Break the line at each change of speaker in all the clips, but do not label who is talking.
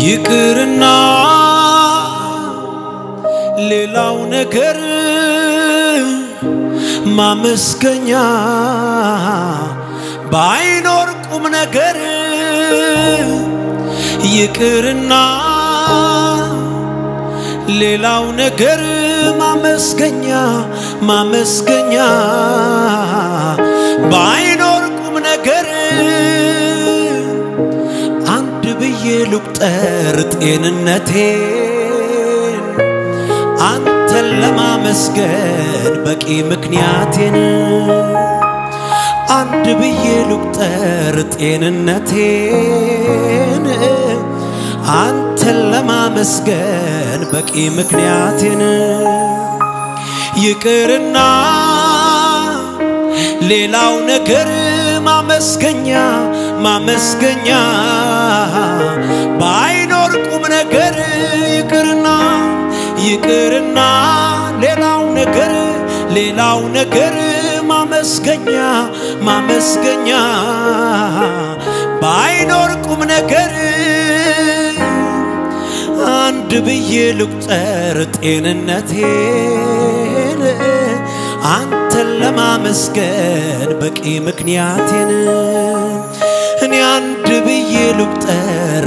ይቅርና ሌላው ነገር ማመስገኛ ባይኖር ቁም ነገር ይቅርና ሌላው ነገር ማመስገኛ ማመስገኛ ባይኖር ቁም ነገር አንድ ብዬ ልቁጠር ጤንነቴን አንተን ለማመስገን በቂ ምክንያቴን አንድ ብዬ ልቁጠር ጤንነቴን አንተን ለማመስገን በቂ ምክንያቴን ይቅርና ሌላው ነገር ማመስገኛ ማመስገኛ ባይኖር ቁም ነገር ይቅርና ይቅርና ሌላው ነገር ሌላው ነገር ማመስገኛ ማመስገኛ ባይኖር ቁም ነገር አንድ ብዬ ልቁጠር ጤንነቴን አንተን ለማመስገን በቂ ምክንያቴን እኔ አንድ ብዬ ልቁጠር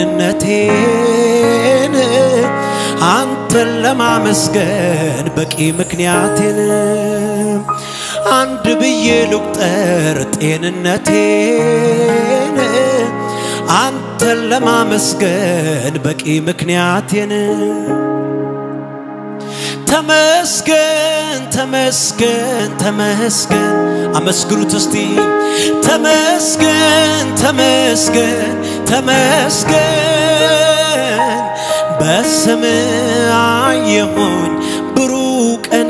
ጤንነቴን አንተን ለማመስገን በቂ ምክንያቴን አንድ ብዬ ልቁጠር ጤንነቴን አንተን ለማመስገን በቂ ምክንያቴን ተመስገን ተመስገን ተመስገን አመስግኑት እስቲ ተመስገን ተመስገን ተመስገን በስም አየሁኝ ብሩህ ቀን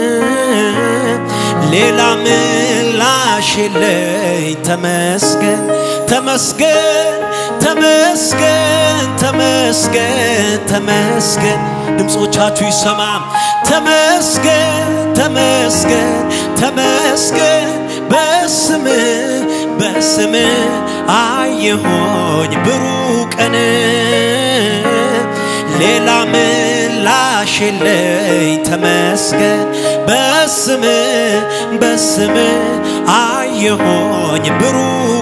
ሌላ ምላሽ የለኝ ተመስገን ተመስገን ተመስገን ተመስገን ተመስገን ድምፆቻችሁ ይሰማ ተመስገን ተመስገን ተመስገን በስም በስም አየሆኝ ብሩህ ቀን ሌላ ምላሽ የለኝ ተመስገን በስም በስም አየሆኝ ብሩህ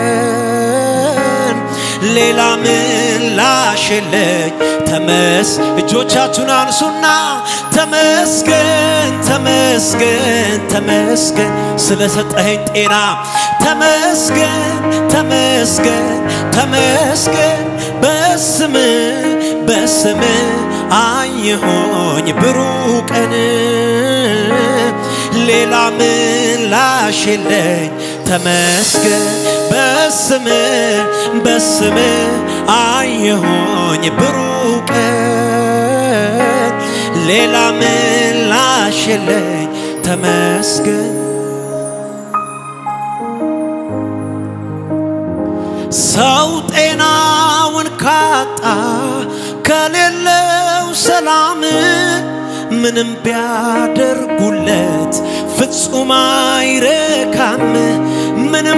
ቀን ሌላ ምላሽ የለኝ ተመስ እጆቻችሁን አንሱና ተመስገን ተመስገን ተመስገን ስለሰጠኸኝ ጤና ተመስገን ተመስገን ተመስገን በስም በስም አየሆኝ ብሩህ ቀን ሌላ ምላሽ የለኝ ተመስገን በስም በስም አየሆኝ ብሩህ ቀን ሌላ ምላሽ የለኝ ተመስገን ሰው ጤናውን ካጣ ከሌለው ሰላም ምንም ቢያደርጉለት ፍጹም አይረካም። ምንም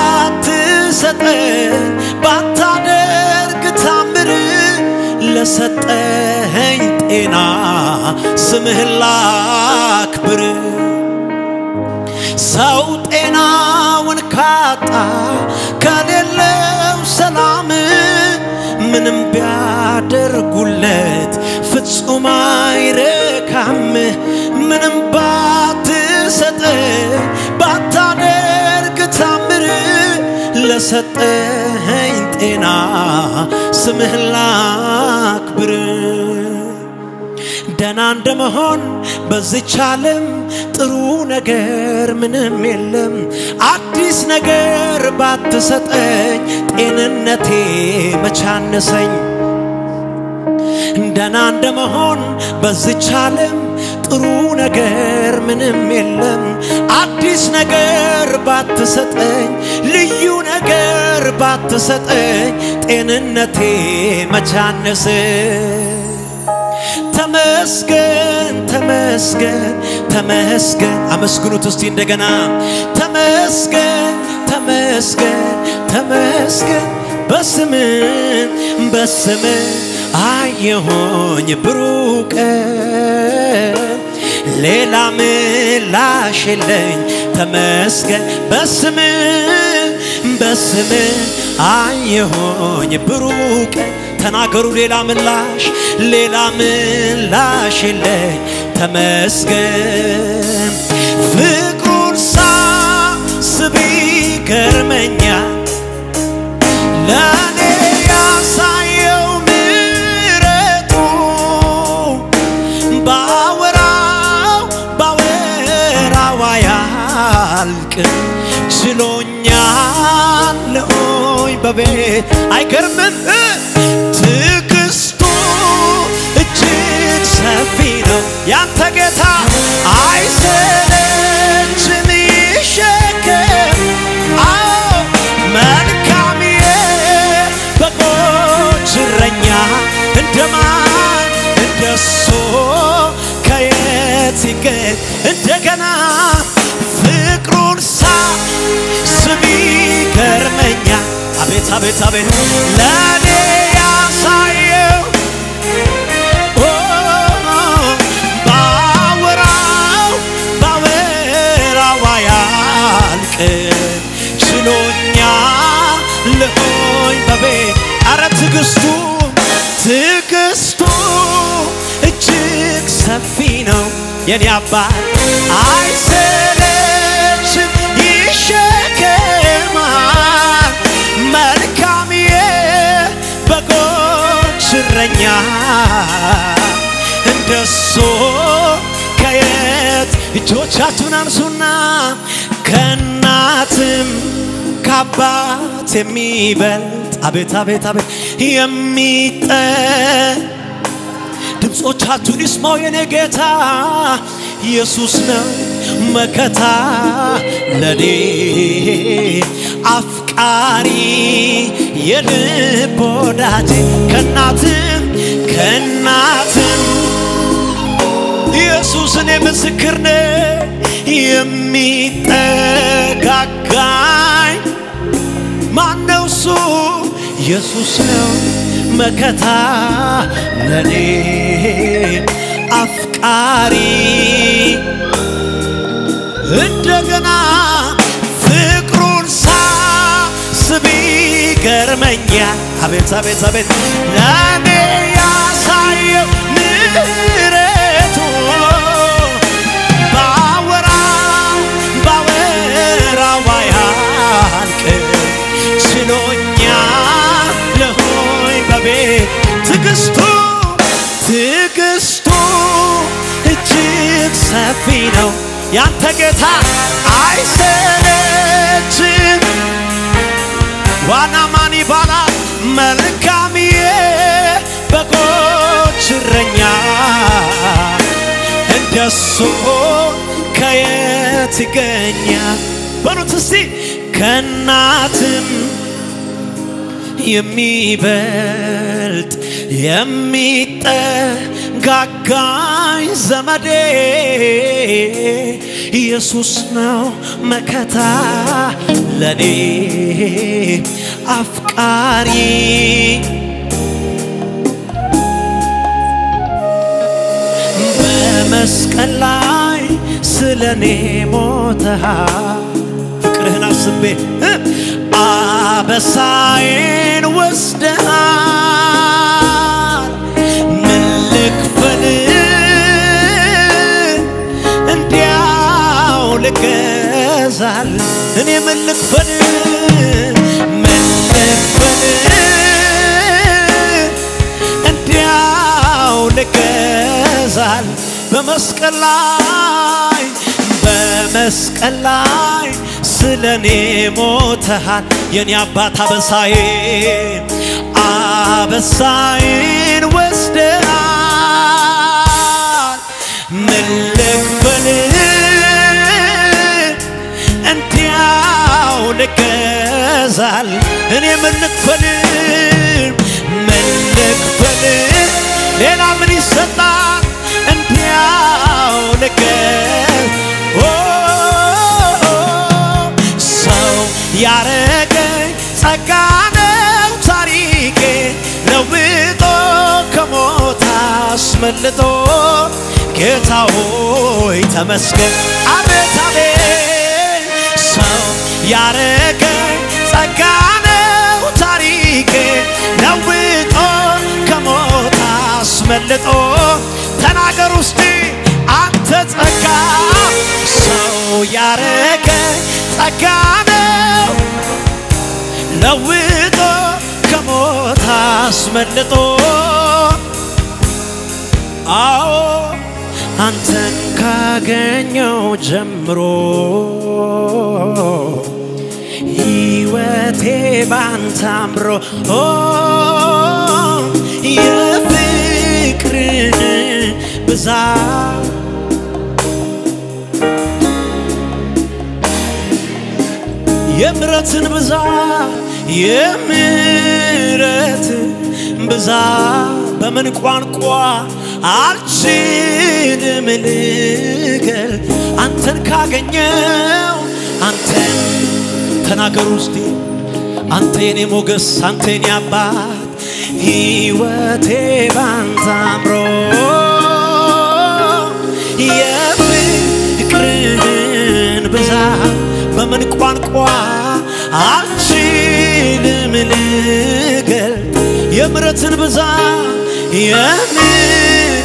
ባትሰጠን ባታደርግ ታምር ለሰጠኸኝ ጤና ስምህን ላክብር። ሰው ጤናውን ካጣ ከሌለው ሰላም ምንም ቢያደርጉለት ፍጹም አይረካም። ምንም ባትሰጠኝ ባታደርግ ታምር ለሰጠኸኝ ጤና ስምህን ላክብር። ደና እንደመሆን በዚች ዓለም ጥሩ ነገር ምንም የለም። አዲስ ነገር ባትሰጠኝ ጤንነቴ መቻነሰኝ። ደና እንደመሆን በዚች ዓለም ጥሩ ነገር ምንም የለም። አዲስ ነገር ባትሰጠኝ ልዩ ነገር ባትሰጠኝ ጤንነቴ መቻነስ ተመስገን ተመስገን ተመስገን አመስግኑት እስቲ እንደገና ተመስገን ተመስገን ተመስገን በስም በስም አየሆኝ ብሩቅ ሌላ ምላሽ የለኝ ተመስገን በስም በስም አየሆኝ ብሩቅ ተናገሩ ሌላ ምላሽ ሌላ ምላሽ የለኝ ተመስገን ፍቅሩን ሳስብ ይገርመኛል ለእኔ ያሳየው ምሕረቱ ባወራው ባወራው አያልቅም ችሎኛል ሆይ በቤት አይገርምም ትዕግስቱ እጅግ ሰፊ ነው ያንተ ጌታ አይሰለችም ይሸከም አዎ መልካም የበጎች እረኛ እንደማን እንደሱ ከየት ይገኝ እንደገና ፍቅሩን ሳስብ ይገርመኛል አቤት አቤት አቤት ለእኔ ያሳየው ኦ፣ ባወራው ባወራው አያልቅም ችሎኛል ሆይ በቤት አረ ትዕግስቱ ትዕግስቱ እጅግ ሰፊ ነው የኔ አባት አይሰለችም ይሸከማል መልካም የበጎች እረኛ እንደሱ ከየት እጆቻችሁን አንሱና ከእናትም ከአባት የሚበልጥ አቤት አቤት አቤት የሚጠ ድምፆቻችሁን ይስማው የኔ ጌታ ኢየሱስ ነው መከታ ለኔ አፍቃሪ የልብ ወዳጄ ከናትም ከናትም ኢየሱስ እኔ ምስክር ነኝ የሚጠጋጋኝ ማነው እሱ ኢየሱስ ነው መከታ ለኔ አፍቃሪ እንደገና ፍቅሩን ሳስብ ይገርመኛል አቤት አቤት አቤት ለእኔ ያሳየው ምሕረቱ ባወራው ባወራው አያልቅም ችሎኛል ሆይ በቤት ትዕግስቱ ትዕግስቱ እጅግ ሰፊ ነው ያንተ ጌታ አይሰለችም ዋና ማን ይባላል መልካም የበጎች እረኛ እንደሱ ከየት ይገኛል በሉት እስቲ ከእናትም የሚበልጥ የሚጠጋጋኝ ዘመዴ ኢየሱስ ነው መከታ ለኔ አፍቃሪ በመስቀል ላይ ስለ እኔ ሞተሃል ፍቅርህን አስቤ እ አበሳዬን ወስደሃል ምን ልክፈል እንዲያው ልገዛል እኔ ምን ልክፈል ምን ልክፈል እንዲያው ልገዛል በመስቀል ላይ በመስቀል ላይ ስለ እኔ ሞተሃል የኔ አባት አበሳዬን አበሳዬን ወስደሃል ምን ልክፈል እንዲያው ልገዛል እኔ ምን ልክፈል ምን ልክፈል ሌላ ምን ይሰጣል እንዲያው ልገዝ ሰው ያረገኝ ጸጋ ነው አስመልጦ ጌታ ሆይ ተመስገን። አቤት አቤት ሰው ያረገ ጸጋ ነው ታሪኬ ለውጦ ከሞት አስመልጦ ተናገር ውስጥ አንተ ጸጋ ሰው ያረገ ጸጋ ነው ለውጦ ከሞት አስመልጦ አዎ አንተን ካገኘው ጀምሮ ሕይወቴ ባንተ አምሮ ኦ የፍቅርህ ብዛት የምረትን ብዛት የምረትን ብዛት በምን ቋንቋ አልችልም ልገል አንተን ካገኘው አንተን ተናገሩ ውስጤ አንተ የኔ ሞገስ አንተ የኔ አባት ሕይወቴ ባንተ አምሮ የፍቅርህን ብዛት በምን ቋንቋ አልችልም ልገልጥ የምረትን ብዛት የምን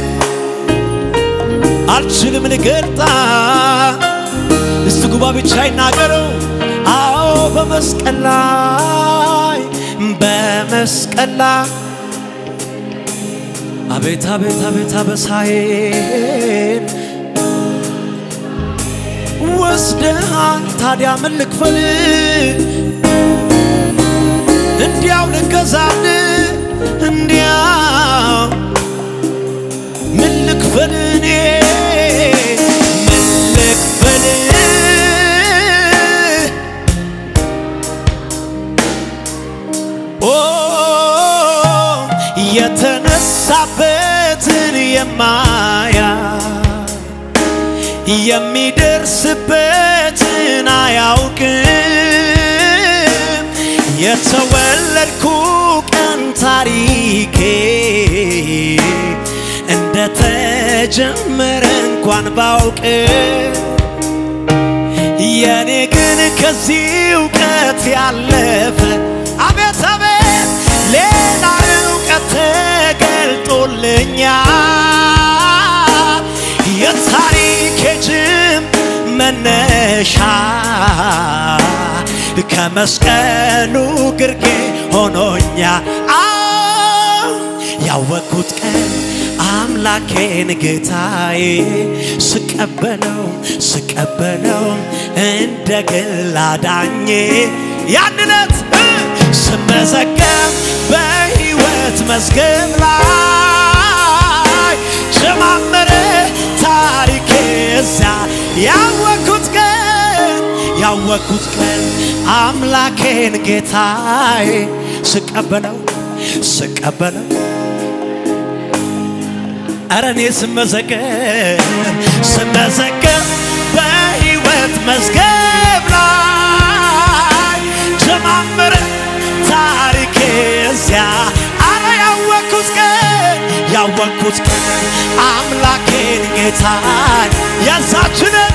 አልችልም ልገልጣ እስቲ ጉባ ብቻ ይናገረው አዎ በመስቀል ላይ በመስቀል ላይ አቤት አቤት አቤት አበሳዬን ወስደሃን ታዲያ ምን ልክፈል እንዲያው ልገዛል እንዲያው ምን ልክፈል እኔ ምን ልክፈል ኦ የተነሳበትን የማያ የሚደርስበትን አያውቅም የተወለድኩ ቀን ታሪኬ እንደተጀመረ እንኳን ባውቅ የኔ ግን ከዚህ እውቀት ያለፈ አቤት አቤት ሌላ እውቀት ተገልጦልኛል የታሪኬ ጅም መነሻ ከመስቀሉ ግርጌ ሆኖኛ አዎ ያወቅኩት ቀን አምላኬን ጌታዬ ስቀበለው ስቀበለው እንደ ግል አዳኜ ያንነት ስመዘገብ በሕይወት መዝገብ ላይ ጀማመረ ታሪኬ እዚያ ያወቅኩት ቀን ያወቅኩት ቀን አምላኬን ጌታዬ ስቀበለው ስቀበለው ኧረ እኔ ስመዘገብ ስመዘገብ በሕይወት መዝገብ ላይ ጀማመረ ታሪኬ እዚያ አረ ያወቅኩት ቀን ያወቅኩት ቀን አምላኬን ጌታን ያዛችንን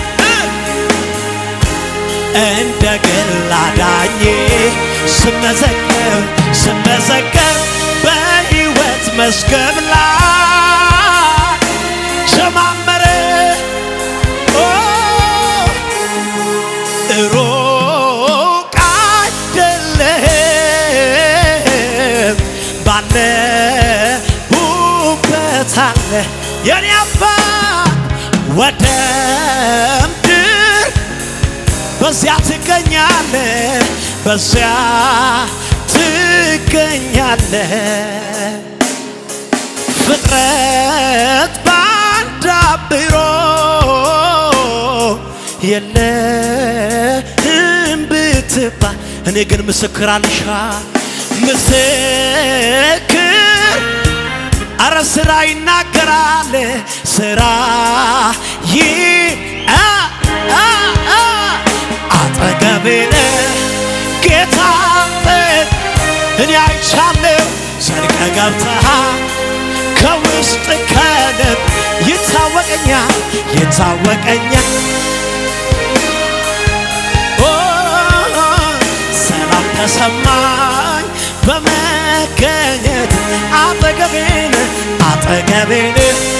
እንደ ግል አዳኜ ስመዘገብ ስመዘገብ በሕይወት መዝገብ ላይ ጀማመረ ኦ ሩቅ አይደለም ባለሁበት አለ የኔ አባት ወደ ምድር በዚያ ትገኛለ በዚያ ትገኛለ ፍጥረት ባንድ አብሮ የለም ብትባል እኔ ግን ምስክር አልሻ ምስክር አረ ስራ ይናገራል ስራ ይ አ- አ- አ- አጠገቤነ ጌታ እኔ አይቻለሁ ዘልቀ ገብተሃል ከው ውስጥ ከልብ ይታወቀኛል ይታወቀኛል ኦ፣ ሰላም ተሰማኝ በመገኘት አጠገቤን አጠገቤን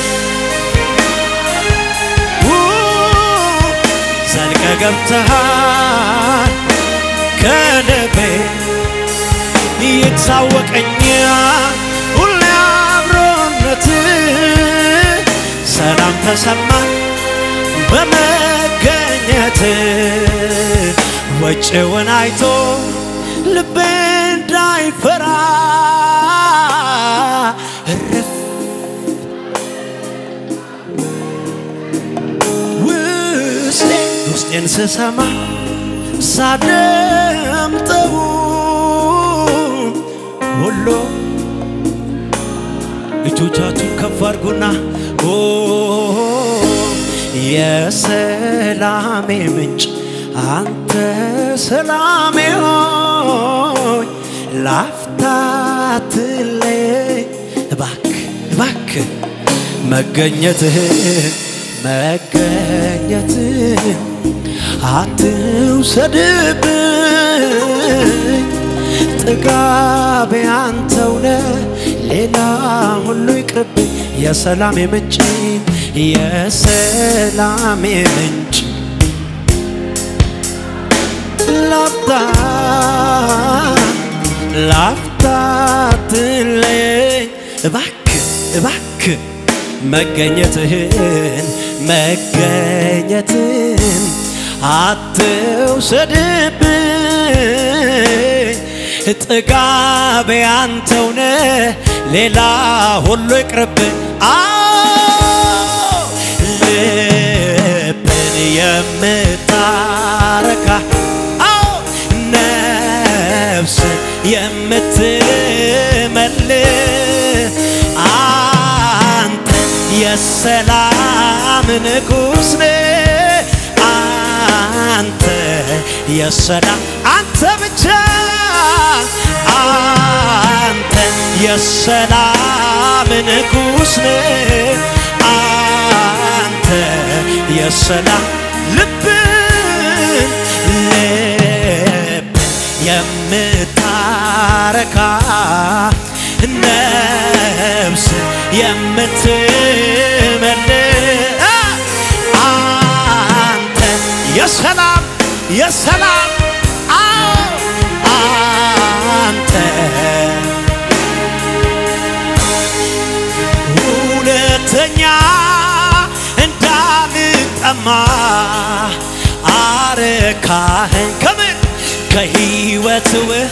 ኡ፣ ዘልቀ ገብተሃል ከልቤ ይታወቀኛል ሁሌ አብሮነት ሰላም ተሰማኝ በመገኘት ወጭውን አይቶ ልቤ እንዳይፈራ እርፍ ውስጤ ውስጤን ስሰማ ሳደምጠው ሁሉ እጆቻችሁን ከፍ አድርጉና ኦ የሰላሜ ምንጭ አንተ ሰላሜ ሆይ ላፍታ አትለይ እባክህ እባክህ መገኘትህን መገኘትህን አትውሰድብኝ ጥጋቤ አንተው ነህ ሌላ ሁሉ ይቅርብኝ የሰላሜ ምንጭ የሰላሜ ምንጭ ላፍታ ላፍታ አትለየኝ እባክህ እባክህ መገኘትህን መገኘትህን አትውሰድብኝ ጥጋቤ አንተው ነህ ሌላ ሁሉ ይቅርብኝ አዎ ልብን የምታረካ አዎ ነፍስን የምትመልስ አንተ የሰላም ንጉሥ ነህ አንተ የሰላም አንተ ብቻ አንተ የሰላም ንጉሥ ነህ አንተ የሰላም ልብን ልብን የምታረካ ነፍስ የምትመልስ አንተ የሰላም የሰላም አዎ አንተ ሁለተኛ እንዳልጠማ አረካኸኝ ከምን ከሕይወት ውሃ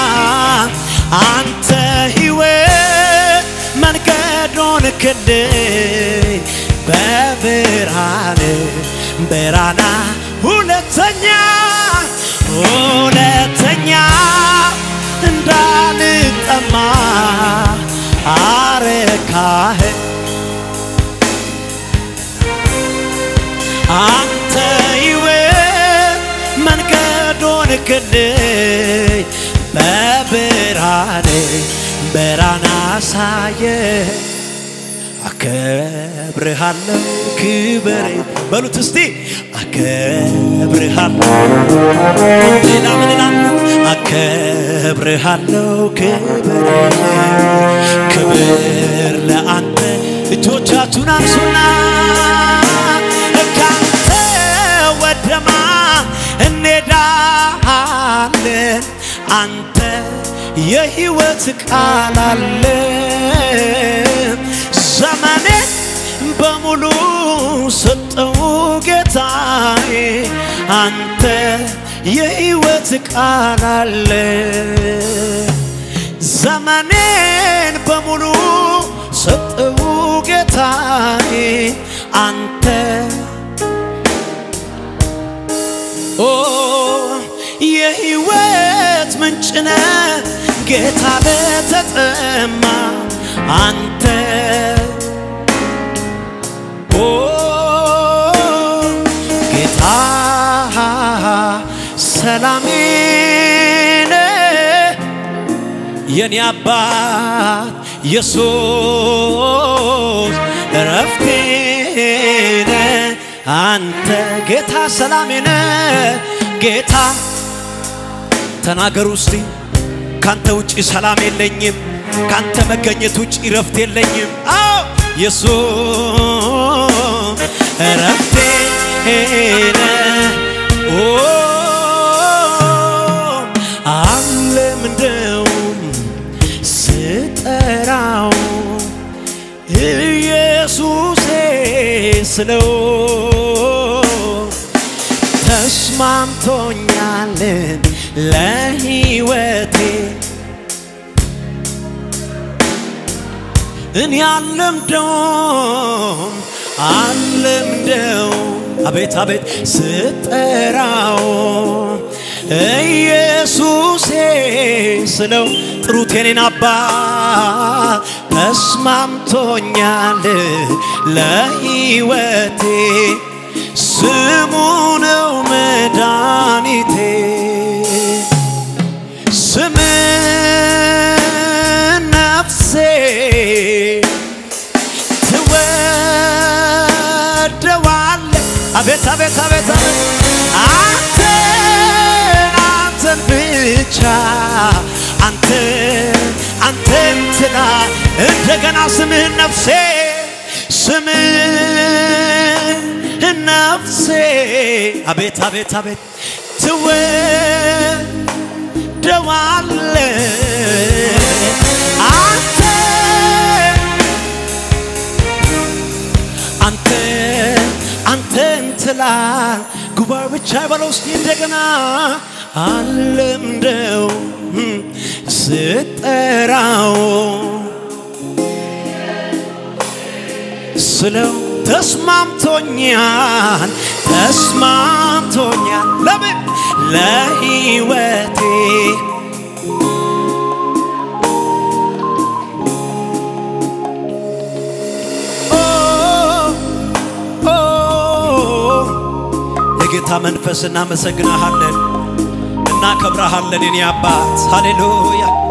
አንተ ሕይወት መንገዱን ክልኝ በብርሃን ብራና ሁለተኛ ሁለተኛ እንዳልጠማ አረካኸኝ አንተ ሕይወት መንገዱን ክልኝ በብርሃን ብርሃን አሳየ አከብርሃለሁ ክብሬ በሉት እስቲ አከብርሃለሁ ሌላ ምን እላለሁ አከብርሃለሁ ክብሬ ክብር ለአንተ እጆቻችሁን አንሱና ካንተ ወደማ እንሄዳለን አንተ የሕይወት ቃል አለ ዘመኔ በሙሉ ሰጠው ጌታዬ አንተ የሕይወት ቃል አለ ዘመኔን በሙሉ ሰጠው ጌታዬ አንተ ኦ የሕይወት ምንጭነ ጌታ ለተጠማ አንተ ኦ ጌታ ሰላሜነ የኔ አባት ኢየሱስ እረፍቴነ አንተ ጌታ ሰላሜነ ጌታ ተናገሩ እስቲ ካንተ ውጪ ሰላም የለኝም፣ ካንተ መገኘት ውጪ ረፍት የለኝም። አዎ ኢየሱስ ረፍቴ ኦ አለምደውም ስጠራው ኢየሱሴ ስለው ተስማምቶኛልን ለሕይወቴ እኔ አለምደውም አለምደው አቤት አቤት ስጠራው ኢየሱሴ ስለው ጥሩት የኔን አባት ተስማምቶኛል ለሕይወቴ ስሙ ነው መድኃኒቴ ስም ነፍሴ ትወደዋለ አቤት አቤት አቤት አቤት አንተን አንተን ብቻ አንተን አንተን ትላ እንደገና ስምህን ነፍሴ ስምህን ነፍሴ አቤት አቤት አቤት ትወደዋለ አንተ አንተ አንተን ትላል ጉባኤ ብቻ በለው እስቲ እንደገና አለምደው ስጠራው ስለው ተስማምቶኛል ተስማምቶኛል ለምን ለሕይወቴ የጌታ መንፈስ እናመሰግናሃለን፣ እናከብረሃለን የኔ አባት ሃሌሉያ